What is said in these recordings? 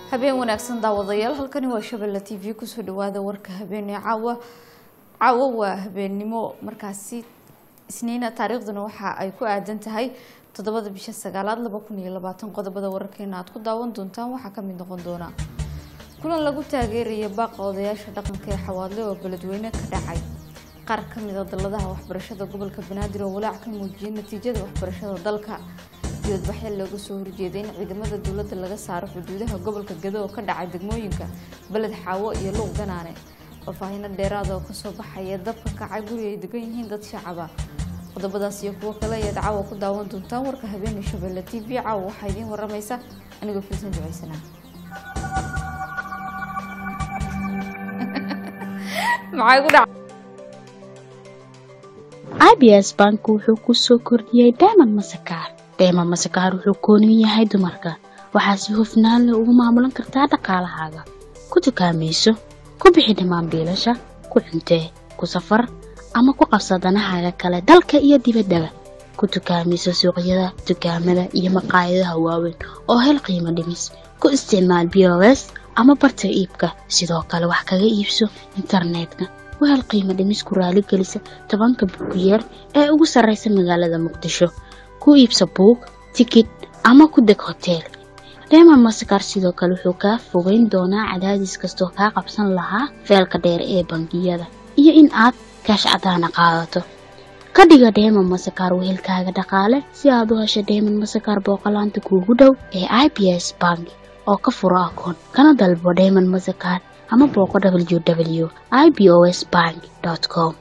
habeen wanaagsan daawadayaal halkani waa shabelle t v kusoo dhawaada warka habeenee caawa caawo waa habeennimo markaasi isniina taariikhduna waxa ay ku aadan tahay toddobada bisha sagaalaad laba kun iyo labaatan qodobada wararkeena aad ku daawan doontaan waxaa kamid noqon doona kulan lagu taageeraya baaqa odayaasha dhaqanka ee xawaadle oo beledweyne ka dhacay qaar kamid a dalladaha waxbarashada gobolka banaadir oo walaac ka muujiyay natiijada waxbarashada dalka dibadbaxyo looga soo horjeeday in ciidamada dowladda laga saaro xuduudaha gobolka gado oo ka dhacay degmooyinka beled xaawo iyo luuq ganaane faahfaahino dheeraada oo kasoo baxaya dabka kacay guri ay degan yihiin dad shacaba qodobadaas iyo kuwo kale ayaad caawa ku daawan doontaan warka habeene shabelle t v caawa waxaa idiin waramaysa anigoo fiisan duceysanaa maxay ku dhac abs bank wuxuu ku soo kordhiyey diamond masakaar diamond masakaar wuxuu koonin yahay dumarka waxaa si hufnaan leh ugu maamulan kartaa dhaqaalahaaga ku dukaamayso ku bixi dhammaan biilasha ku cuntee ku safar ama ku qabsa danahaaga kale dalka iyo dibaddaba ku dukaamayso suuqyada dukaamada iyo maqaayadaha waaweyn oo hel qiimo dhimis ku isticmaal b o s ama barta iibka sidoo kale wax kaga iibso internetka wahel qiimo dhimis ku raaligelisa tobanka buugiyeer ee ugu sarreysa magaalada muqdisho ku iibsa buug tikid ama ku deg hoteel reemon masakar sidoo kale wuxuu kaa fogeyn doonaa cadaadis kastoo kaa qabsan lahaa feelka dheer ee bangiyada iyo in aad kaash cadaana qaadato ka dhiga deemon masakar wehelkaaga dhaqaale si aad u hesho deemon masakar booqolaanta kuugu dhow ee i b s bank oo ka furo akoon kana dalbo deemon masakar ama booqo w w i b o s bank com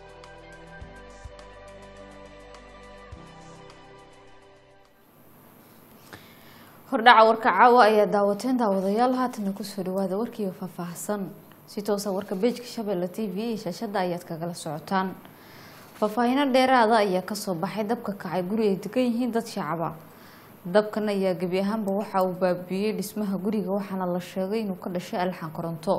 hordhaca warka caawa ayaa daawateen daawadayaal haatana kusoo dhawaada warkiiyo faahfaahsan si toosa warka beejka shabelle t v iyo shaashada ayaad kagala socotaan faahfaahino dheeraada ayaa kasoo baxay dabka kacay guri ay degan yihiin dad shacaba dabkan ayaa gebi ahaanba waxa uu baabiiyey dhismaha guriga waxaana la sheegay inuu ka dhashay alxan koronto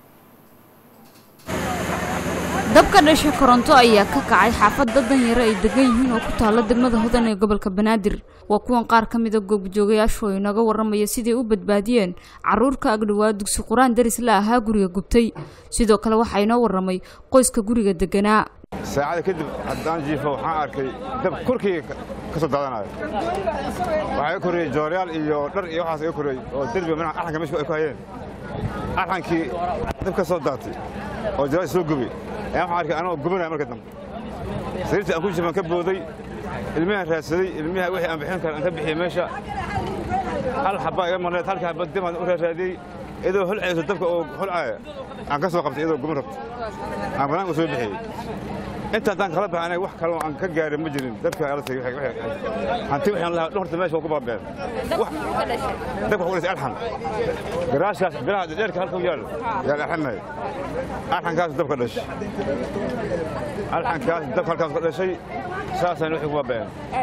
dabka dhasha koronto ayaa ka kacay xaafad dad danyaro ay degan yihiin oo ku taalo degmada hodan ee gobolka banaadir waa kuwan qaar ka mida goobjoogayaashu oo inaga waramaya siday u badbaadiyeen caruur ka agdhowaa dugsi qur-aan daris la ahaa guriga gubtay sidoo kale waxaa inoo waramay qoyska guriga deganaa saacada kadib haddaan jiifo waxaan arkay dab korkayga ka soo daadanayo waxaa iga korreeyey jooryaal iyo dhar iyo waxaas iga korreeyey oo derbiga manaha arxanka meesha ay ku hayeen arxankii dab ka soo daatay oo jaraal soo gubay ayaan waxaan arkay anagoo gubanaya marka dambe sariirtii aan ku jiifan ka booday ilmihaan raadsaday ilmiha wixii aan bixin kara aan ka bixiyey meesha hal xabaa iga marneed halkii xabba dimaan u raaraadiyey iyadoo holcayso dabka oo holcaaya aan ka soo qabtay iyadoo guban rabta aan banaanka soo bixiyey inta haddaan kala baxay anaga wax kaloo aan ka gaarin ma jirin dabka alatay hanti waxaan lahaa dhorta meesha waa ku baabeen dabka waxu dhisay alxan garaashkaas biraha dheerka halka u yaal yaal alxanay alxankaas dabka dhashay alxankaas dabka halkaas ka dhashay saasaan wixii ku baabeen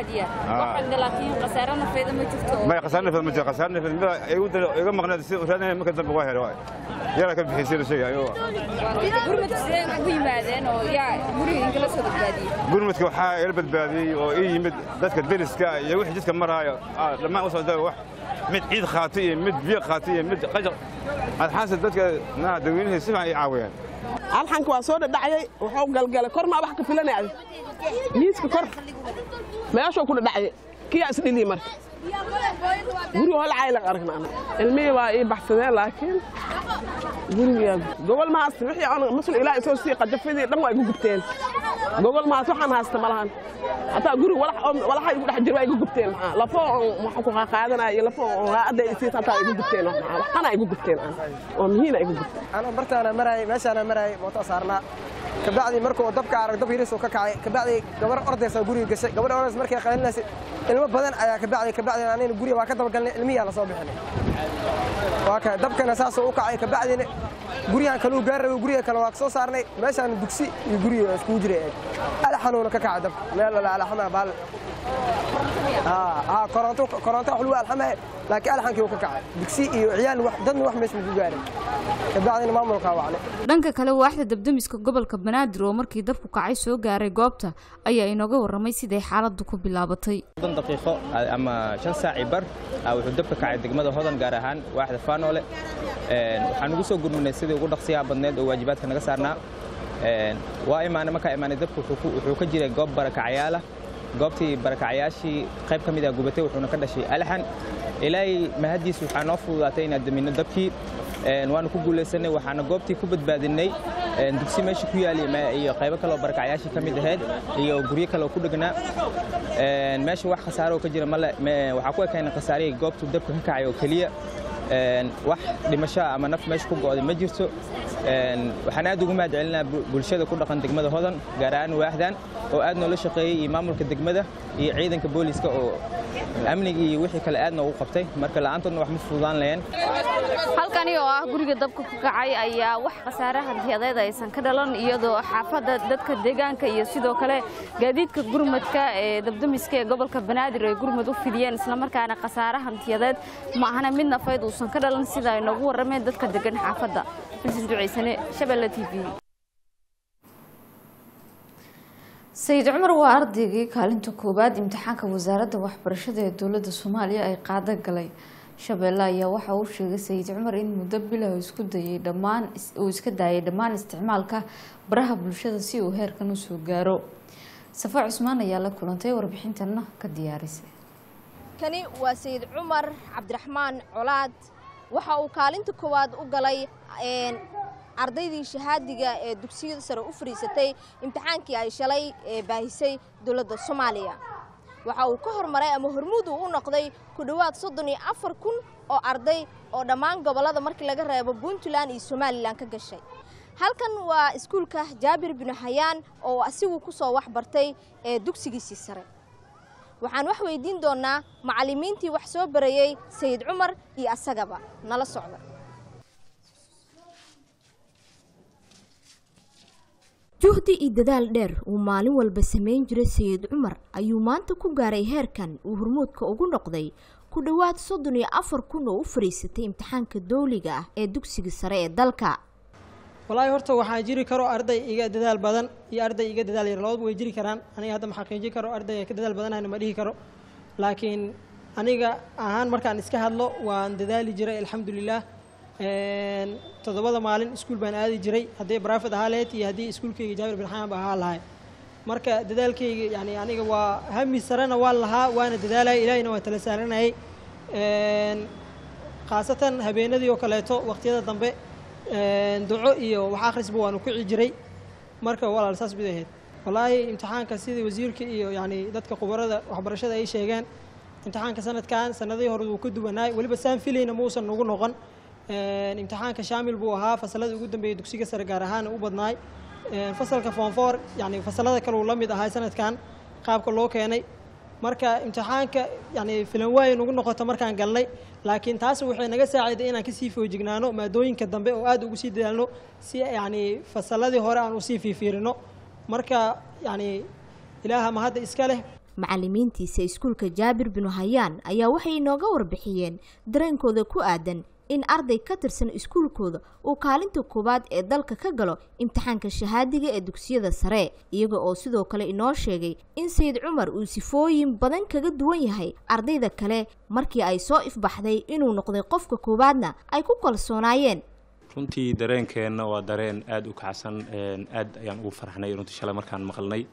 may khasaar nafeed ma jira khasaar nafeed mida igu dalo iga maqneed si raadinay marka dambe waa helay waay yara ka bixisay la sheegay ayuu gurmadka waxaa ila badbaadiyey oo ii yimid dadka deriska iyo wixii jidka maraayo dhammaan u socda wax mid ciid qaatay iyo mid biyo qaatay iyo mid qajaq adxaanse dadka naa dadweynihii si fiican ii caawiyeen alxanka waa soo dhadhacayay wuxuu galgalay kor maa wax ka filanaya miiska kor meeshuu ku dhadhacayay kiyaa isdhiliyi marka guriga holcaylan aragna ana ilmihii waa ii baxsadeen laakiin guriga gobol ma haysta wixii aan masul ilaa isoo sii qajafadii dhan waa igu gubteen gobol ma haysta waxaan haysta ma lahan hataa guriga walax walaxa igu dhex jira waa igu gubteen maxaa lafo waxaan ku qaadanaya iyo lafo raacadda isiis hataa igu gubteen maxaa waxana igu gubteen aan oo mihiina igu gubteen anoo bartaana maraayay meeshaana maraayay mooto saarnaa kabacdii markuu dabka arag dab yariisuu ka kacay kabacdii gabar ordaysa guriga gashay gabar ordays markay qalinaysay ilmo badan ayaa kabacdii kabacdii anayna guriga waa ka dabagalnay ilmiyaa la soo bixinay waa ka dabkana saasuu u kacay kabacdiina guryahan kaluu gaar rabay guriga kale waa ka soo saarnay meeshaan dugsi iyo guriga iskugu jiray eeg ala xanuuna ka kacay dabka meel wala ala xamaa baal haa haa koronto koronto wax lagu alxamaya laakiin alxankii uu ka kacay digsi iyo ciyaal wax dadna wax meesha ku gaarin kabacdina maamulkaa wacnay dhanka kale waaxda dabdamiska gobolka banaadir oo markii dabku kacay soo gaaray goobta ayaa inooga warramay siday xaaladdu ku bilaabatay soddon daqiiqo ama shan saaci bar ah, wuxuu dabka kacay degmada hodan gaar ahaan waaxda faanoole Een, waxaan ugu soo gurminay sidii ugu dhaqsiyaha badneed oo waajibaadka naga saarnaa Een, waa imaanay markaa imaanay dabku wuxuu ku- wuxuu ka jiray goob barakacayaala goobtii barakacayaashii qayb ka mid ah gubatay wuxuuna ka dhashay alxan ilaahay mahadiis waxaa noo fududaatay inaan damino dabkii Een, waanu ku guulaysanay waxaana goobtii ku badbaadinay een, dugsi meesha ku yaali ma- iyo qaybo kale oo barakacayaashii ka mid ahayd iyo guryo kale oo ku dhegnaa Een, meesha wax khasaaro oo ka jira male me- waxaa ku ekaynay khasaarihii goobtu dabka ka kacay oo keliya Een, wax dhimasho ah ama naf meesha ku go'day ma jirto Een, waxaan aad ugu mahad celinaa bulshada ku dhaqan degmada hodan gaar ahaan waaxdan oo aad noola shaqeeyey iyo maamulka degmada iyo ciidanka booliska oo amniga iyo wixii kale aad noogu qabtay marka la'aantoodna wax ma fududaan laheen halkani oo ah guriga dabka ku kacay ayaa wax khasaare hantiyadeed aysan ka dhalan iyadoo xaafadda dadka deegaanka iyo sidoo kale gaadiidka gurmadka ee dabdamiska ee gobolka banaadir ay gurmad u fidiyeen islamarkaana khasaare hantiyadeed ma ahana mid nafayd uusan ka dhalan sida ay noogu warrameen dadka degan xaafadda filsan duceysane shabeelle t v sayid cumar waa ardaygii kaalinta koowaad imtixaanka wasaaradda waxbarashada ee dowladda soomaaliya ay qaada galay shabeelle ayaa waxa uu sheegay sayid cumar in muddo bilah isku dayay dhammaan uu iska daayay dhammaan isticmaalka baraha bulshada si uu heerkan usoo gaaro safa cusmaan ayaa la kulantay warbixintana ka diyaarisay kani waa sayid cumar cabdiraxmaan colaad waxa uu kaalinta koowaad u galay een, ardaydii shahaadiga ee dugsiyada sare u fadhiisatay imtixaankii ay shalay ee baahisay dowladda soomaaliya waxa uu ka hormaray ama hormuud uu u noqday ku dhowaad soddon iyo afar kun oo arday oo dhammaan gobollada markii laga reebo puntland iyo somalilan ka gashay halkan waa iskuulka jaabir binu xayaan oo asigu ku soo wax bartay ee dugsigiisii sare waxaan wax weydiin doonaa macallimiintii wax soo barayey sayid cumar iyo asagaba nala socda juhdi iyo dadaal dheer uu maalin walba samayn jiray sayid cumar ayuu maanta ku gaaray heerkan uu hormuudka ugu noqday ku dhowaad soddon iyo afar kun oo u fadhiisatay imtixaanka dowliga ah ee dugsiga sare ee dalka walaahi horta waxaa jiri karo arday iga dadaal badan iyo arday iga dadaal yar labadaba way jiri karaan aniga hadda ma xaqiijin karo arday ka dadaal badanayna ma dhihi karo laakiin aniga ahaan markaan iska hadlo waan dadaali jiray alxamdulilah Een, toddobada maalin iskuul baan aadi jiray haddii barafid ahaa lahayd iyo haddii iskuulkayga jaabir bin xayan ba ahaa lahay marka dadaalkayga yani aniga waa hami sarena waan lahaa waana dadaalaya ilaahina waa tala saaranayay Een, khaasatan habeenadii oo kaleeto waqtiyada dambe een, duco iyo wax akhrisba waanu kici jiray marka walaal saas bay ahayd wallaahi imtixaanka sidii wasiirka iyo yani dadka khubarada waxbarashada ay sheegeen imtixaanka sanadkan sanadihii hore wuu ka duwanaay weliba saan filayna muusan nagu noqon Een, imtixaanka shaamil buu ahaa fasalada ugu dambeeyay dugsiga sare gaar ahaan u badnaay Een, fasalka form four yani fasalada kale uu la mid ahaa sanadkan qaabka loo keenay marka imtixaanka yani filan waay nagu noqoto markaan galnay laakiin taas waxay naga saaciday inaan kasii foojignaano maadooyinka dambe oo aad ugu sii dadaalno si yani fasaladii hore aan usii fiifiirino marka yani ilaaha ma hadda iska leh macallimiintiisa iskuulka jaabir binu hayaan ayaa waxay inooga warbixiyeen dareenkooda ku aadan in arday ka tirsan iskuulkooda uu kaalinta koowaad ee dalka ka galo imtixaanka shahaadiga ee dugsiyada sare iyaga oo sidoo kale inoo sheegay in sayid cumar uu sifooyin badan kaga duwan yahay ardayda kale markii ay soo ifbaxday inuu noqday qofka koowaadna ay ku kalsoonaayeen runtii dareenkeenna waa dareen aada u kacsan een, aad ayaan ugu farxnay runtii shalay markaan maqalnay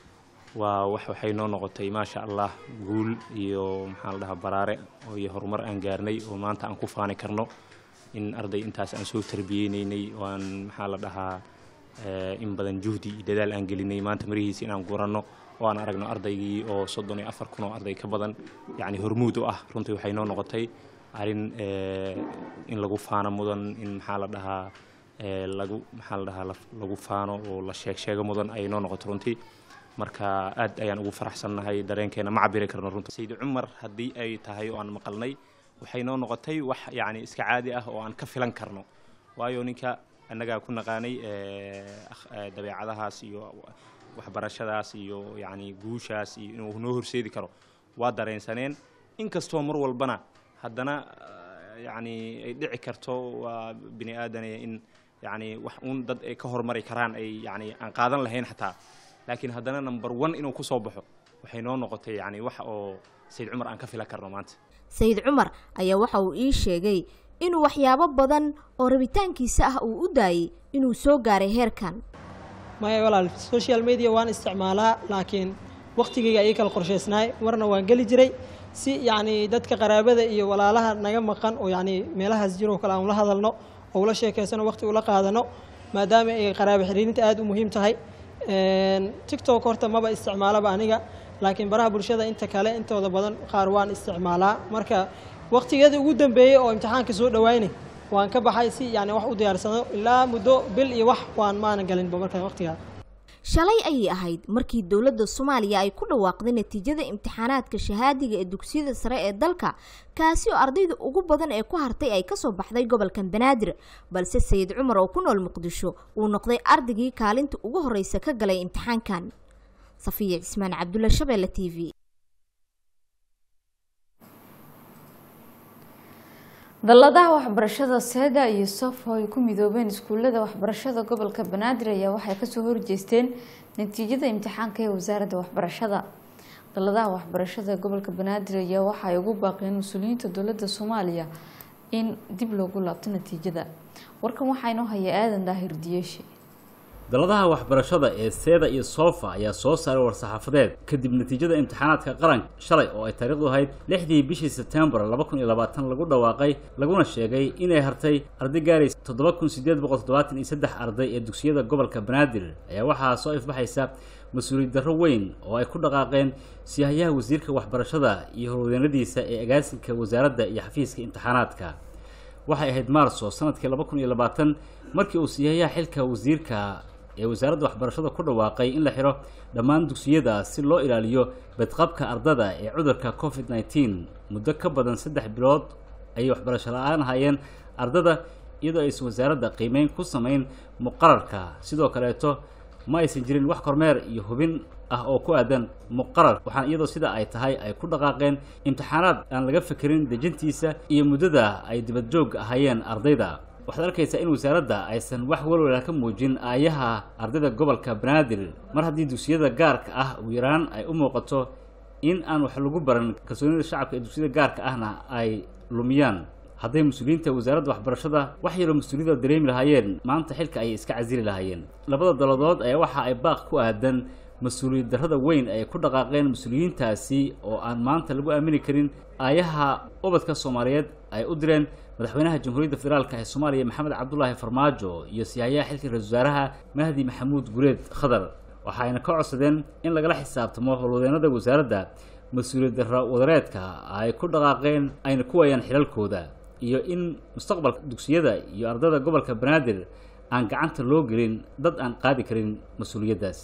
waa wax waxay noo noqotay maasha allah guul iyo maxaa la dhahaa baraare oo iyo horumar aan gaarnay oo maanta aan ku faani karno in arday intaas aan soo tarbiyeynaynay oo aan maxaa la dhahaa eh, in badan juhdi iyo dadaal aan gelinay maanta marihiisa inaan guranno oo aan aragno ardaygii oo soddon iyo afar kun oo arday ka badan yacni hormuud u ah runtii waxay noo noqotay arrin eh, in lagu faano mudan in maxaa la dhahaa eh, lagu maxaa la dhahaa la- lagu faano oo la sheeg sheego mudan ayay noo noqotay runtii marka aad ayaan ugu faraxsannahay dareenkeena ma cabiri karno runta sayid cumar haddii ay tahay oo aan maqalnay waxay noo noqotay wax yacni iska caadi ah oo aan ka filan karno waayo ninka annagaa ku naqaanay eh, akh- eh, dabeecadahaas iyo waxbarashadaas iyo yacni guushaas iyo inuu noo horseedi karo waa dareensaneen inkastoo mar walbana haddana eh, yacni ay dhici karto waa bini aadane in yacni wax uun dad ay ka hormari karaan ay yacni aan qaadan lahayn xataa laakiin haddana number one inuu ku soo baxo waxay noo noqotay yacni wax oo sayid cumar aan ka filan karno maanta sayid cumar ayaa waxa uu ii sheegay inuu waxyaabo badan oo rabitaankiisa ah uu u daayey inuu soo gaaray heerkan maya walaal social media waan isticmaalaa laakiin waqtigayga ayay kala qorshaysnaay marna waan geli jiray si yacni dadka qaraabada iyo walaalaha naga maqan oo yacni meelahaas jiroo kale aan ula hadalno oo ula sheekaysano waqti ula qaadano maadaama ay qaraabo xiriirinta aada u muhiim tahay Een, tiktok horta maba isticmaalaba aniga laakiin baraha bulshada inta kale intooda badan qaar waan isticmaalaa marka waqtigeeda ugu dambeeyey oo imtixaanka soo dhawaynay waan ka baxay si yani wax u diyaarsano ilaa muddo bil iyo wax waan maana galinba marka waqtigaa shalay ayay ahayd markii dowladda soomaaliya ay ku dhawaaqday natiijada imtixaanaadka shahaadiga ee dugsiyada sare ee dalka kaasi oo ardayda ugu badan ee ku hartay ay kasoo baxday gobolka banaadir balse sayid cumar oo ku nool muqdisho uu noqday ardaygii kaalinta ugu horeysa ka galay imtixaankan safiya cismaan cabdulla shabeelle t v dalladaha waxbarashada seeda iyo sofo ay ku midoobeen iskuulada waxbarashada gobolka banaadir ayaa waxay kasoo horjeesteen natiijada imtixaanka ee wasaaradda waxbarashada dalladaha waxbarashada gobolka banaadir ayaa waxa ay ugu baaqeen mas-uuliyiinta dowladda soomaaliya in dib loogu laabto natiijada warkan waxaa inoo haya aadan daahir diyeeshe daladaha waxbarashada ee seeda iyo soofa ayaa soo saaray war-saxaafadeed kadib natiijada imtixaanaadka qaranka shalay oo ay taariikhdu ahayd lixdii bishii sebtembar laba kun iyo labaatan lagu dhawaaqay laguna sheegay inay hartay arday gaaraysa toddoba kun sideed boqol toddobaatan iyo saddex arday ee dugsiyada gobolka banaadir ayaa waxaa soo ifbaxaysa mas-uuliyad darro weyn oo ay ku dhaqaaqeen siyahayaha wasiirka waxbarashada iyo horwadeennadiisa ee agaasinka wasaaradda iyo xafiiska imtixaanaadka waxay ahayd maarso sanadkii laba kun iyo labaatan markii uu siyahayaha xilka wasiirka ee wasaaradda waxbarashada ku dhawaaqay in la xiro dhammaan dugsiyada si loo ilaaliyo badqabka ardada ee cudurka covid nneteen muddo ka badan saddex bilood ayay waxbarasho la-aan hayeen ardada iyadoo aysan wasaaradda qiimeyn ku samayn muqararka sidoo kaleeto ma aysan jirin wax kormeer iyo hubin ah oo ku aadan muqarar waxaana iyadoo sida ay tahay ay ku dhaqaaqeen imtixaanaad aan laga fekerin dejintiisa iyo muddada ay dibadjoog ahayeen ardayda waxaad arkaysaa in wasaaradda aysan wax walwala ka muujin aayaha ardayda gobolka banaadir mar haddii dugsiyada gaarka ah ugu yaraan ay u muuqato in aan wax lagu baran kalsoonida shacabka ee dugsiyada gaarka ahna ay lumiyaan hadday mas-uuliyiinta wasaaradda waxbarashada wax yaroo mas-uuliyada dareemi lahaayeen maanta xilka ayay iska casili lahaayeen labada daladood ayaa waxa ay baaq ku aadan mas-uuliyad darrada weyn ay ku dhaqaaqeen mas-uuliyiintaasi oo aan maanta lagu aamini karin aayaha ubadka soomaaliyeed ay u direen madaxweynaha jamhuuriyadda federaalk ee soomaaliya maxamed cabdulaahi farmaajo iyo siyahayaha xilka ra-isul wasaaraha mahdi maxamuud gureed khadar waxa ayna ka codsadeen in lagala xisaabtamo howlwadeenada wasaaradda mas-uuliyad darro wadareedka ay ku dhaqaaqeen ayna ku waayaan xilalkooda iyo in mustaqbalka dugsiyada iyo ardada gobolka banaadir aan gacanta loo gelin dad aan qaadi karin mas-uuliyaddaasi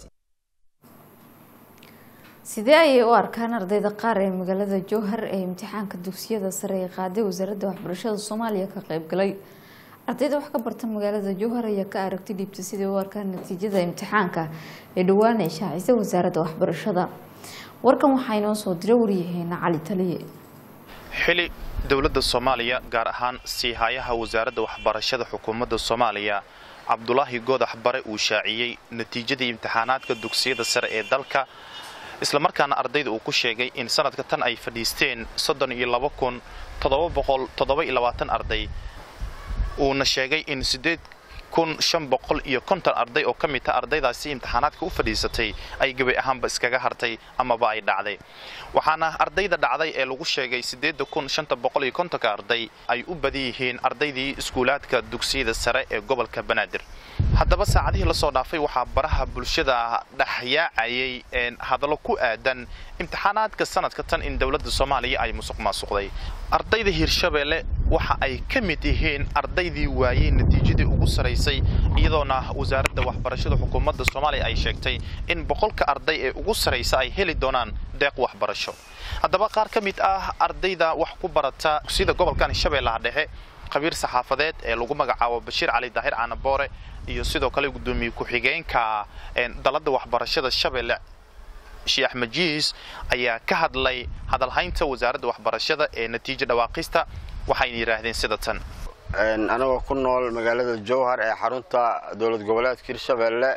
sidee ayay u arkaan ardayda qaar ee magaalada jowhar ee imtixaanka dugsiyada sare ee qaaday wasaaradda waxbarashada soomaaliya ka qeybgalay ardayda wax ka barta magaalada jowhar ayaa ka aragti dhiibtay siday u arkaan natiijada imtixaanka ee dhowaan ay shaacisay wasaaradda waxbarashada warkan waxaa inoo soo diray waryaheena cali taliye xili dowladda soomaaliya gaar ahaan siihayaha wasaaradda waxbarashada xukuumadda soomaaliya cabdulaahi goodax bare uu shaaciyey natiijadii imtixaanaadka dugsiyada sare ee dalka islamarkaana ardayda uu ku sheegay in sanadka tan ay fadhiisteen soddon iyo laba kun toddoba boqol toddoba iyo labaatan arday uuna sheegay in siddeed kun shan boqol iyo konton arday oo ka mid ta ardaydaasi imtixaanaadka u fadhiisatay ay gebay ahaanba iskaga hartay amaba ay dhacday waxaana ardayda dhacday ee lagu sheegay siddeedda kun shanta boqol iyo kontonka arday ay u badan yihiin ardaydii iskuulaadka dugsiyada sare ee gobolka banaadir haddaba saacadihii lasoo dhaafay waxaa baraha bulshada dhexyaacayay hadallo ku aadan imtixaanaadka sanadka tan in dowladda soomaaliya ay musuq maasuqday ardayda hirshabeelle waxa ay ka mid yihiin ardaydii waayey natiijadii ugu saraysay iyadoona wasaaradda waxbarashada xukuumadda soomaaliya ay sheegtay in boqolka arday ee ugu saraysa ay heli doonaan deeq waxbarasho haddaba qaar ka mid ah ardayda wax ku barata dugsiyada gobolkan hirshabeellaha dhexe khabiir saxaafadeed ee lagu magacaabo bashiir cali daahir caanaboore iyo sidoo kale gudoomiye ku-xigeenka dalada waxbarashada shabeelle sheekh axmed jiis ayaa ka hadlay hadalhaynta wasaaradda waxbarashada ee natiijo dhawaaqista waxayna yidhaahdeen sida tan anagoo ku nool magaalada jowhar ee xarunta dowlad goboleedka hirshabeelle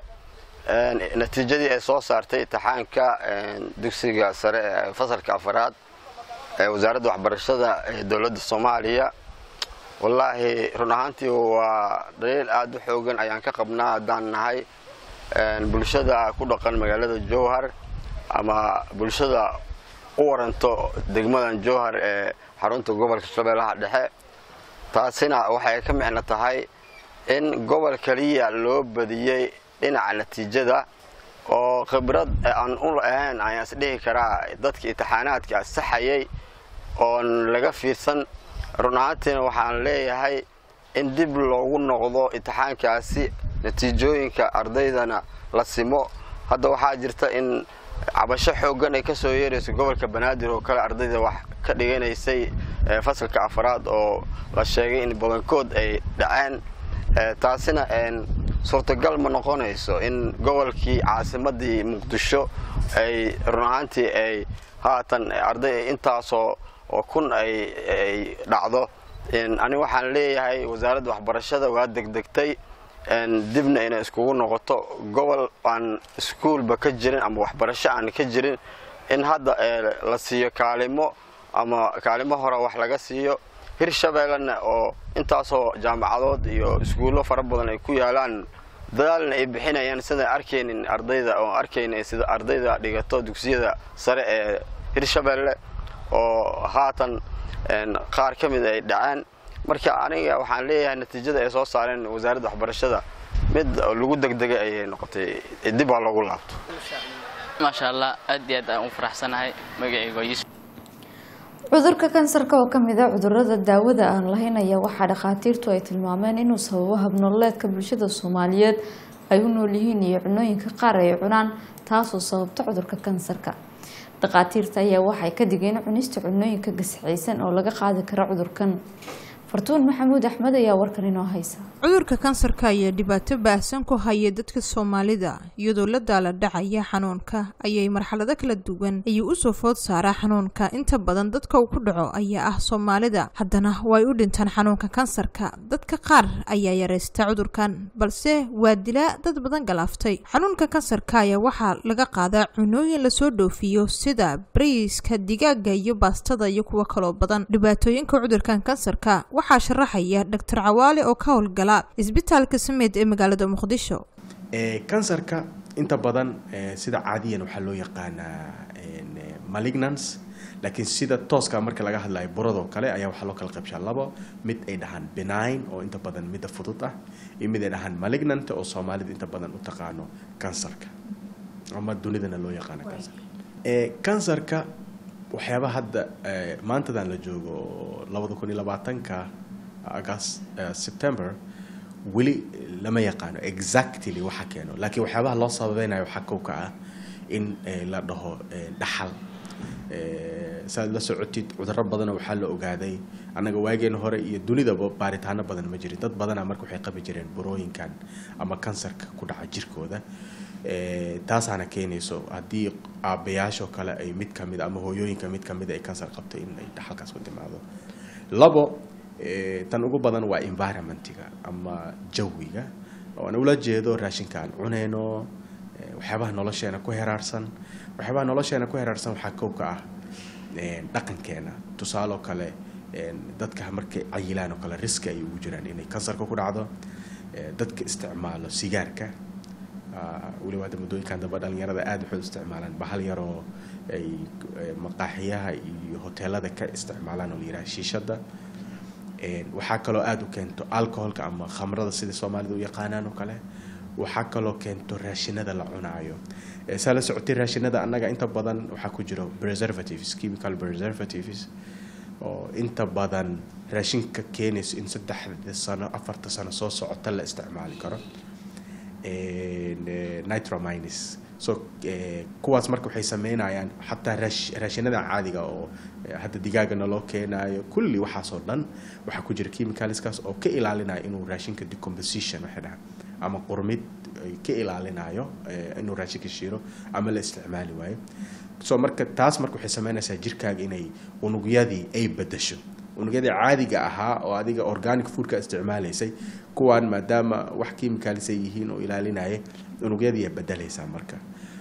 natiijadii ay soo saartay imtixaanka dugsiga sare ee fasalka afaraad ee wasaaradda waxbarashada ee dowladda soomaaliya wallaahi run ahaantii waa dhaliil aad u xoogan ayaan ka qabnaa haddaan nahay bulshada ku dhaqan magaalada jowhar ama bulshada u waranto degmadan jowhar ee xarunta gobolka shabeellaha dhexe taasina waxay ka micno tahay in gobol keliya loo badiyey dhinaca natiijada oo khibrad aan u ahayn ayaan isdhihi karaa dadka imtixaanaadka saxayay oon laga fiirsan run ahaantiina waxaan leeyahay in dib loogu noqdo imtixaankaasi natiijooyinka ardaydana la simo hadda waxaa jirta in cabasho xooggan ay ka soo yeerayso gobolka banaadir oo kale ardayda wax ka dhiganaysay fasalka afaraad oo la sheegay in badankood ay dhaceen taasina suurtagal ma noqonayso in gobolkii caasimadii muqdisho ay run ahaantii ay haatan arday intaasoo oo kun ay dhacdo ani waxaan leeyahay wasaaradda waxbarashada waa degdegtay dibna inay iskugu noqoto gobol aan iskuulba ka jirin ama waxbarasho aan ka jirin in hadda la siiyo kaalimo ama kaalimo hore wax laga siiyo hirshabeellena oo intaasoo jaamacadood iyo iskuullo fara badan ay ku yaalaan dadaalna ay bixinayaan sidaan arkaynin ardayda oo arkaynin sida ardayda dhigato dugsiyada sare ee hirshabeelle oo haatan qaar ka mid ay dhaceen marka aniga waxaan leeyahay natiijada ay soo saareen wasaaradda waxbarashada mid lagu degdegay ayay noqotay dib aa loogu laabto maasha allah aad iyo aad aan u faraxsanahay magacayga yusuf cudurka kansarka oo kamid a cudurada daawada aan lahayn ayaa waxaa dhakhaatiirtu ay tilmaameen inuu sababo habnololeedka bulshada soomaaliyeed ay u nool yihiin iyo cunooyinka qaar ay cunaan taasoo sababta cudurka kansarka dhakhaatiirta ayaa waxay ka digeen cunista cunooyinka gasixaysan oo laga qaadi karo cudurkan fartuun maxamuud axmed ayaa warkan inoo haysa cudurka kansarka ayaa dhibaato baahsan ku haya dadka soomaalida iyadoo la daala dhacaya xanuunka ayay marxalado kala duwan ayuu usoo food saaraa xanuunka inta badan dadka uu ku dhaco ayaa ah soomaalida haddana way u dhintaan xanuunka kansarka dadka qaar ayaa yaraysta cudurkan balse waa dilaa dad badan galaaftay xanuunka kansarka ayaa waxaa laga qaadaa cunooyin lasoo dhoofiyo sida bariiska digaaga iyo baastada iyo kuwo kaloo badan dhibaatooyinka cudurkan kansarka waxaa sharaxaya doctor cawaale oo ka howlgala isbitaalka sameed ee magaalada muqdisho kansarka inta badan sida caadiyan waxaa loo yaqaanaa malignance laakiin sida tooska marka laga hadlayo buradoo kale ayaa waxaa loo kala qaybshaa labo mid ay dhahaan benign oo inta badan midda fudud ah iyo mid ay dhahaan malignant oo soomaalida inta badan u taqaano kansarka ama dunidana loo yaqaano kansarka kansarka waxyaabaha hadda maantadan la joogo oo labada kun iyo labaatanka agast september weli lama yaqaano exactly waxa keeno laakiin waxyaabaha loo sababeynayo waxaa kow ka ah in la dhaho dhaxal saaad la socotid cuduro badana waxaa la ogaaday annaga waageena hore iyo dunidaba baaritaano badan ma jirin dad badana marka waxay qabi jireen burooyinkan ama kansarka ku dhaca jirkooda taasaana keenayso haddii aabbayaashoo kale ay mid kamid ama hooyooyinka mid kamid ay kansar qabto in ay dhaxalkaas ku timaado labo tan ugu badan waa environmentiga ama jawiga oo aan ula jeedo raashinka aan cuneyno waxyaabaha nolosheena ku heraarsan waxyaabaha nolosheena ku heraarsan waxaa kow ka ah dhaqankeena tusaaloo kale dadka markay cayilaan oo kale riski ay ugu jiraan inay kansarka ku dhacdo dadka isticmaalo sigaarka weliba hadda muddooyinkan dambe dhalinyarada aada waxay u isticmaalaan bahal yaroo ay maqaaxiyaha iyo hoteelada ka isticmaalaan oo la yidhaha shiishada waxaa kaloo aada u keento alcoholka ama khamrada sida soomaalida u yaqaanaan oo kale waxaa kaloo keento raashinada la cunaayo saa la socotay raashinada annaga inta badan waxaa ku jiro preservatives chemical preservatives oo inta badan raashinka keenayso in saddexda sano afarta sano soo socota la isticmaali karo nitromines so eh, kuwaas marka waxay sameynayaan xataa raash- raashinada caadiga oo eh, hadda digaagana loo keenayo kulli waxaasoo dhan waxaa ku jira chemicalskaas oo ka ilaalinaya inuu raashinka decomposition waxay dhahaan ama qurmid ay ka ilaalinayo eh, inuu raashinka shiiro ama la isticmaali waayo so marka taas marka waxay sameynaysaa jirkaaga inay unugyadii ay bedesho unugyadii caadiga ahaa oo adiga organic foodka isticmaalaysay kuwaan maadaama wax chemicals ay yihiin oo ilaalinaya unugyadii ay bedelaysaa marka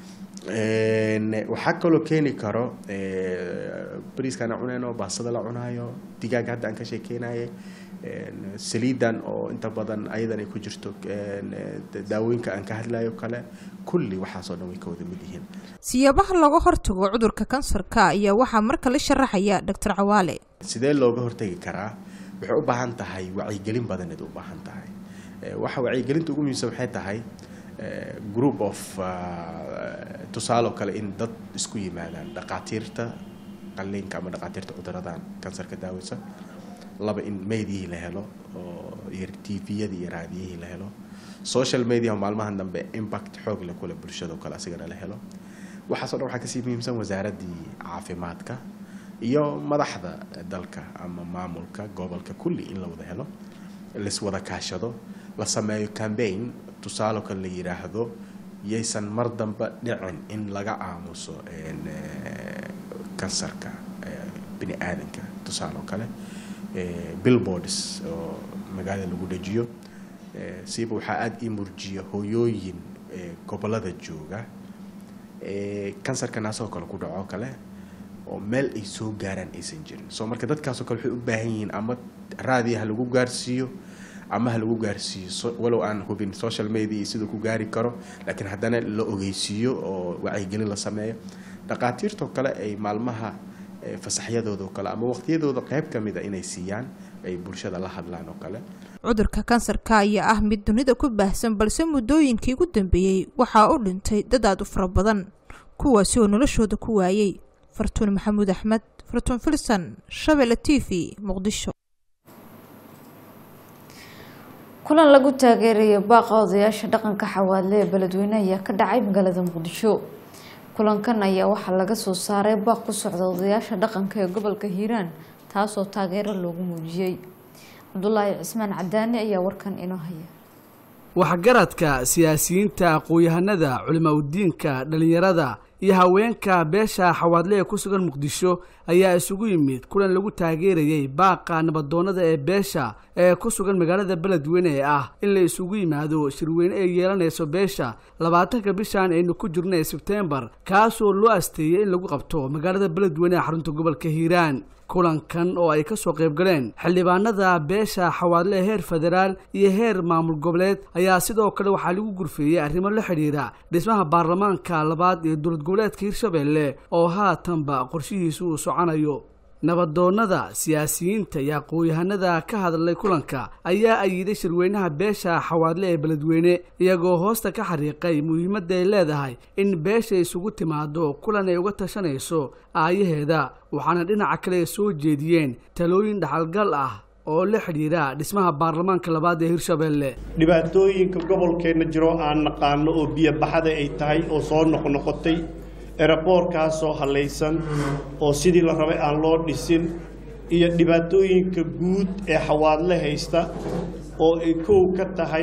Een, waxaa kaloo keeni karo eh, bariiskaan aan cunayno baastada la cunaayo digaaga hadda aan ka sheekeynayay een, saliidan oo inta badan ayadan ay ku jirto een, eh, daawooyinka aan ka hadlayo kale kulli waxaasoo dhan way ka wada mid yihiin siyaabaha looga hortago cudurka kansarka ayaa waxaa marka la sharaxaya doctor cawaale sidee looga hortagi karaa waxay u baahan tahay wacyigelin badaneed u baahan tahay Eh, waxa wacyigelinta ugu muhiimsan waxay tahay eh, group of ah, tusaale oo kale in dad isku yimaadaan dhaqaatiirta qalliinka ama dhaqaatiirta cuduradan kansarka daaweysa laba in meydiyihii la helo oo iyo tviyadii iyo raadiyihii la helo social media oo maalmahan dambe impact xoog leh kule bulshada oo kale asigana la helo waxaasoo dhan waxaa kasii muhiimsan wasaaraddii caafimaadka iyo madaxda dalka ama maamulka gobolka kulli in la wada helo laiswada kaashado la sameeyo campaign tusaale kale la yiraahdo yaysan mar dambe dhicin in laga aamuso een, eh, kansarka eh, bini aadanka tusaale oo kale eh, billboards oo magaalada lagu dhajiyo Eh, siiba waxaa aada ii murjiya hooyooyin eh, gobolada jooga eh, kansarka naasoo kale ku dhaco kale oo meel ay soo gaaraan aysan jirin so marka dadkaasoo kale waxay u baahan yihiin ama raadiya ha lagu gaarsiiyo ama ha lagu gaarsiiyo so- walow aan hubin social media iyo siduu ku gaari karo laakiin haddana la ogeysiiyo oo wacyigelin la sameeyo dhaqaatiirtoo kale ay maalmaha eh, fasaxyadooda oo kale ama waqtiyadooda qayb ka mida inay siiyaan ay bulshada la hadlaan oo kale cudurka kansarka ayaa ah mid dunida ku baahsan balse muddooyinkii ugu dambeeyey waxaa u dhintay dad aad u fara badan kuwaasi oo noloshooda ku waayey fartuun maxamuud axmed fartuun filson shabelle t v muqdisho kulan lagu taageerayo baaqa odayaasha dhaqanka xawaadle ee beledweyne ayaa ka dhacay magaalada muqdisho kulankan ayaa waxaa laga soo saaray baaq ku socda odayaasha dhaqanka ee gobolka hiiraan taasoo taageero loogu muujiyey cabdulaahi cismaan cadaani ayaa warkan inoo haya waxgaradka siyaasiyiinta aqoon-yahanada culimaudiinka dhallinyarada iyo haweenka beesha xawaadle ee ku sugan muqdisho ayaa isugu yimid kulan lagu taageerayay baaqa nabadoonnada ee beesha ee ku sugan magaalada beledweyne ee ah in la isugu yimaado shirweyne ay yeelanayso beesha labaatanka bishan aynu ku jirno ee sebteembar kaasoo loo asteeyey in lagu qabto magaalada beledweyne ee xarunta gobolka hiiraan kulankan oo ay ka soo qayb galeen xildhibaanada beesha xawaadle heer federaal iyo heer maamul goboleed ayaa sidoo kale waxaa lagu gurfeeyey arrimo la xidhiira dhismaha baarlamaanka labaad ee dowlad goboleedka hirshabelle oo haatanba qorshihiisu uu soconayo nabadoonnada siyaasiyiinta iyo aqoon-yahanada ka hadlay kulanka ayaa ayiday shirweynaha beesha xawaadle ee beledweyne iyagoo hoosta ka xariiqay muhiimadda ay leedahay in beesha isugu timaado kulan ay uga tashanayso aayaheeda waxaana dhinaca kale soo jeediyeen talooyin dhaxalgal ah oo la xidhiira dhismaha baarlamaanka labaad ee hirshabelle dhibaatooyinka gobolkeenna jiro aan naqaano oo biyo baxada ay tahay oo soo noqnoqotay eraboorkaasoo hallaysan oo sidii la rabay aan loo dhisin iyo dhibaatooyinka guud ee xawaadle haysta oo ay kow ka tahay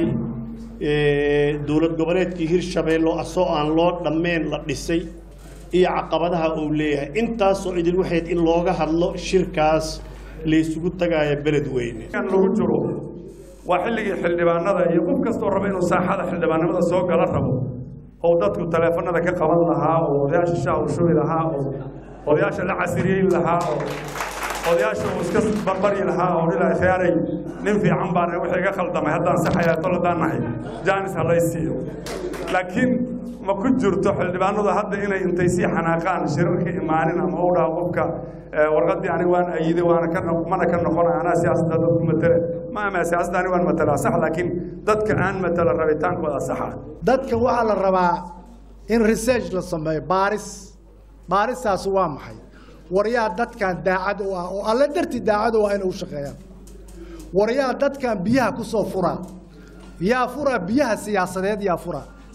eh, dowlad goboleedkii hirshabeelle oo asoo aan loo dhammeen la dhisay iyo caqabadaha uu leeyahay intaasoo idil waxayd in looga hadlo shirkaas laysugu tagaaya beledweyne lagu jiro waa xilligii xildhibaanada iyo qof kastoo raba inuu saaxada xildhibaanimada soo gala rabo oo dadku taleefanada ka qaban lahaa oo odayaasha shaah u shubi lahaa oo odayaasha la casiriyeyn lahaa oo odayaasha uu iska barbaryi lahaa oo dhilaa khiyaaray nin fiican baan wixii iga khaldamay haddaan saxayaa tol haddaan nahay jaanis ha lay siiyo laakiin ma ku jirto xildhibaanadu hadda inay intay sii xanaaqaan shirarka imaanin ama u dhaha qofka eh, warqaddii aniga waan ayiday waana ka noq- mana ka noqonay anaa siyaasadda dadku matale ma ama siyaasadda aniga waan matalaa sax laakiin dadka aan matala rabitaankooda saxa dadka waxaa la rabaa in research la sameeyo baaris baaristaas waa maxay waryaa dadkan daacad u ah oo alle dartii daacad u ah inay u shaqeeyaan waryaa dadkan biyaha ku soo fura yaa fura biyaha siyaasadeed yaa fura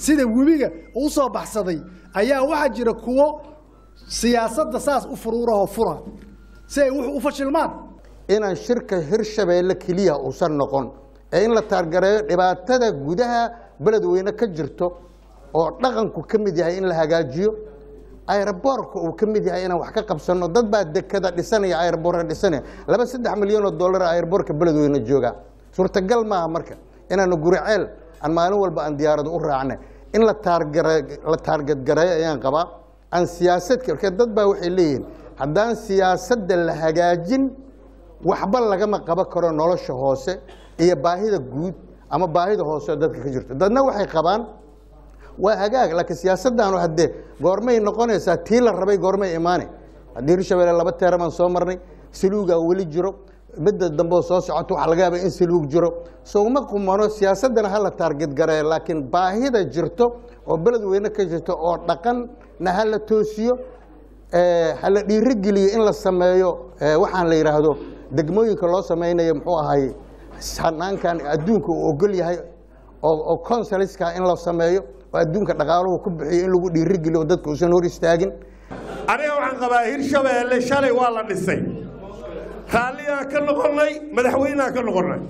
sida webiga uu soo baxsaday ayaa waxaa jira kuwo siyaasadda saas u furuurahoo fura si ay wuxuu u fashilmaan inaan shirka hirshabeelle keliya uusan noqon ee in la taargareeyo dhibaatada gudaha beledweyne ka jirto oo dhaqanku ka mid yahay in la hagaajiyo ayraboorka uu ka mid yahay inaan wax ka qabsanno dad baa dekada dhisanaya ayraboorka dhisanaya laba saddex milyan oo dollar ayraboorka beledweyne jooga suurtagal maaha marka inaanu guriceel aan maalin walba aan diyaarado u raacnay in la taargare la taargadgareeyo ayaan qabaa aan siyaasadka marka dad baa waxay leeyihiin haddaan siyaasadda la hagaajin waxba lagama qaban karo nolosha hoose iyo baahida guud ama baahida hoose oo dadka ka jirto dadna waxay qabaan waa hagaag laakiin siyaasaddaanu haddee goormay noqonaysaa tii la rabay goormay imaane haddii hirshabelle laba teeramaan soo marnay saluugaa weli jiro midda dambeo soo socoto waxaa laga yaaba in saluug jiro sowma qumano siyaasaddana ha la taargetgareeyo laakiin baahida jirto oo beledweyne ka jirto oo dhaqanna ha la toosiyo ha la dhiirigeliyo in la sameeyo waxaan la yidhaahdo degmooyinka loo sameynayo muxuu ahay hanaankan adduunka uu ogol yahay oo consaliska in la sameeyo oo adduunka dhaqaaluhu ku bixiyo in lagu dhiirigeliyo dadka uusan hor istaagin aniga waxaan qabaa hirshabeelle shalay waa la dhisay raalligaan ka noqonnay madaxweyneaan ka noqonnay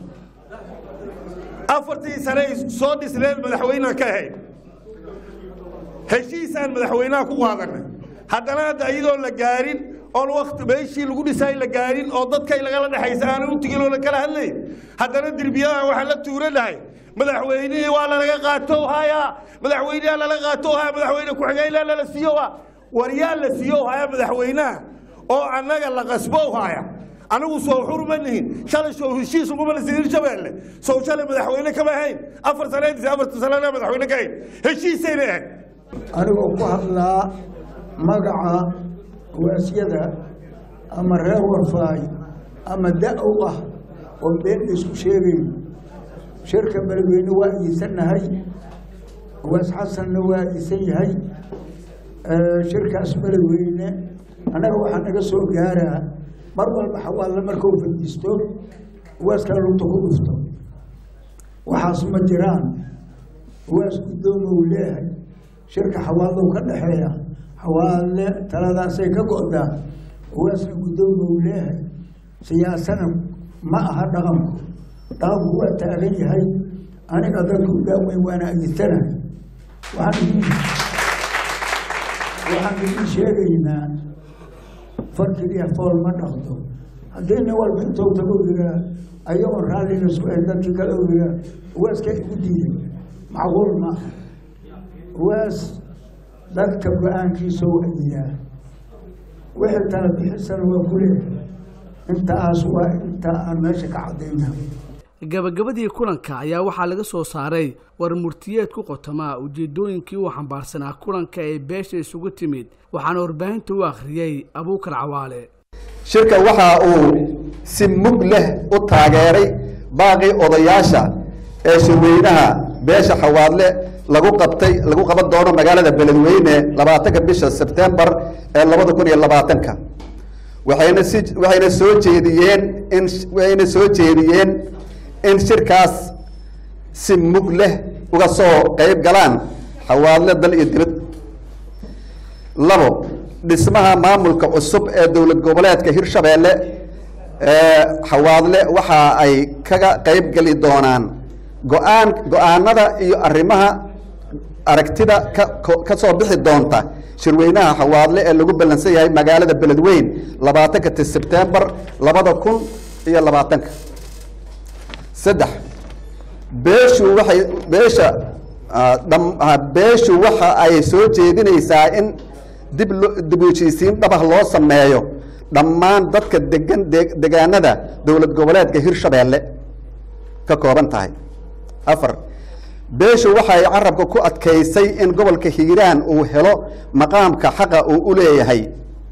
afartii sane soo dhisneen madaxweyneaan ka ahayd heshiisaan madaxweynaha ku qaadanay haddana hadda iyadoo la gaarin oon wakti meeshii lagu dhisaay la gaarin oo dadkay lagala dhexaysa aanan u tegin oo la kala hadlayn haddana derbiyadan waxaan la tuuranahay madaxweynihii waa lalaga qaato haya madaxweyneha lala qaato haya madaxweyne ku-xigeenha lala siiyo ha war yaa la siiyo haya madaxweynaha oo annaga la qasbo haya anigu soo xurma nihin shalay soo heshiis uguma la siin hirshabeelle soo shalay madaxweyne kama ahayn afar sanaydis afarta sanana madaxweyne ka ahayn heshiisayna ahayd anigoo ku hadlaa magaca waasyada ama reer warfaay ama da-ow ah oo been la isku sheegayn shirka beledweyne waa iisannahay waas xasanna waa iisan yahay shirkaas beledweyne annaga waxaa naga soo gaaraa mar walba xawaalle markuu fadhiisto waaskala lugta ku dhufto waxaas ma jiraan waas guddoomo uu leeyahay shirka xawaallow ka dhexeeya xawaalle taladaasay ka go'daa waasna guddoomo uu leeyahay siyaasana ma aha dhaqanku dhaqanku waa taagan yahay aniga dadku daaweyn waana agisanahay waxaan waxaan idin sheegaynaa farkiliya fool ma dhaqdo haddii nin walba intuu tago yiraa ayagoon raallina isku ahayn dadkii kale u yiraa waaska igu diiday macquul ma aha waas dadka go-aankiisa waa yiraa wixii tala bixisana waa ku leeyahay intaas waa inta aan meesha ka caddaynaa gabagabadii kulanka ayaa waxaa laga soo saaray war murtiyeed ku qotomaa ujeedooyinkii uu xambaarsanaa kulanka ee beesha isugu timid waxaana warbaahinta u akhriyey abuukar cawaale shirka waxa uu si mug leh u taageeray baaqii odayaasha ee shirweynaha beesha xawaadle lagu qabtay lagu qaban doono magaalada beledweyne labaatanka bisha sebtembar ee labada kun iyo labaatanka waxayna si waxayna soo jeediyeen in waxayna soo jeediyeen in shirkaas si mug leh uga soo qayb galaan xawaadle dal iyo dibad labo dhismaha maamulka cusub ee dowlad goboleedka hirshabeelle xawaadle waxa ay kaga qayb geli doonaan go-aan go-aanada iyo arrimaha aragtida ka ka soo bixi doonta shirweynaha xawaadle ee lagu ballansan yahay magaalada beledweyn labaatanka sebtembar labada kun iyo labaatanka saddex beeshu waxay beesha beeshu waxa ay soo jeedinaysaa in dib lo dib u heshiisiin dhabah loo sameeyo dhammaan dadka degan degaanada dowlad goboleedka hirshabeelle ka kooban tahay afar beeshu waxay carabka ku adkaysay in gobolka hiiraan uu helo maqaamka xaqa uu u leeyahay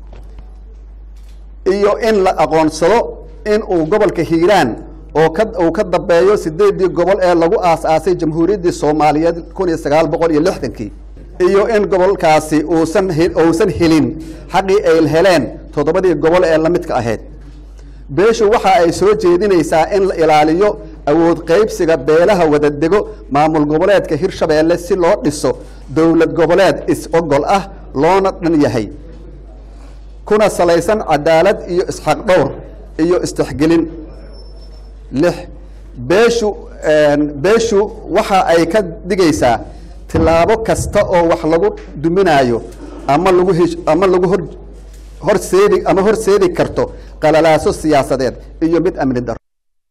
iyo in la aqoonsado in uu gobolka hiiraan oo ka uu ka dambeeyo sideedii gobol ee lagu aas-aasay jamhuuriyaddii soomaaliyeed kun iyo sagaal boqol iyo lixdankii iyo in gobolkaasi uusan uusan helin xaqii ay heleen toddobadii gobol ee la midka ahayd beeshu waxa ay soo jeedinaysaa in la ilaaliyo awood qaybsiga beelaha wadadego maamul goboleedka hirshabeelle si loo dhiso dowlad goboleed is-ogol ah loona dhan yahay kuna salaysan cadaalad iyo isxaq dhowr iyo istixgelin lix beeshu beeshu waxa ay ka digaysaa tillaabo kasta oo wax lagu duminayo ama lagu hesh ama lagu hor horseedi ama horseedi karto qalalaaso siyaasadeed iyo mid amni daro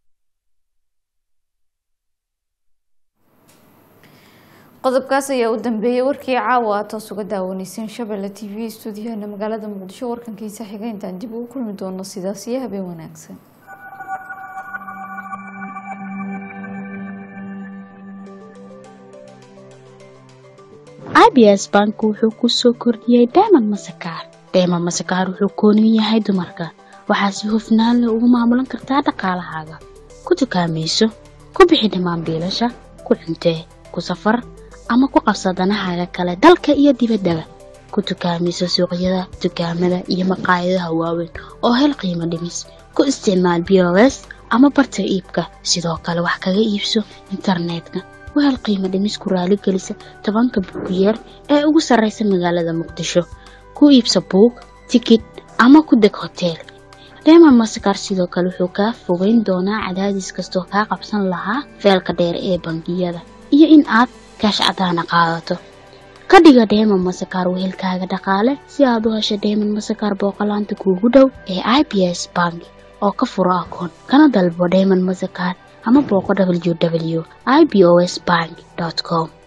qodobkaas ayaa u dambeeyay warkii caawa aad toos uga daawaneyseen shabelle t v stuudiyahana magaalada muqdisho warkankiisa xiga intaan dib ugu kulmi doono sidaas iyo habeen wanaagsan abs bank wuxuu ku soo kordhiyey dayman masakaar dayman masakaar wuxuu kooniyu yahay dumarka waxaa si hufnaan leh ugu maamulan kartaa dhaqaalahaaga ku dukaamayso ku bixi dhammaan biilasha ku cuntee ku safar ama ku qabsa danahaaga kale dalka iyo dibaddaba ku dukaamayso suuqyada dukaamada iyo maqaayadaha waaweyn oo hel qiimo dhimis ku isticmaal b o s ama barta iibka sidoo kale wax kaga iibso internetka wahel qiimo dhimis ku raaligelisa tobanka buugiyeer ee ugu sarraysa magaalada muqdisho ku iibsa buug tikid ama ku deg hoteel reema masakar sidoo kale wuxuu kaa fogeyn doonaa cadaadis kastoo kaa qabsan lahaa feelka dheer ee bangiyada iyo in aad kaash cadaana qaadato ka dhiga dheeman masakar wehelkaaga dhaqaale si aad u hesho dheeman masakar booqolaanta kuugu dhow ee i b s bank oo ka furo akoon kana dalbo dheeman masakar ama booqo w w i b o s bank com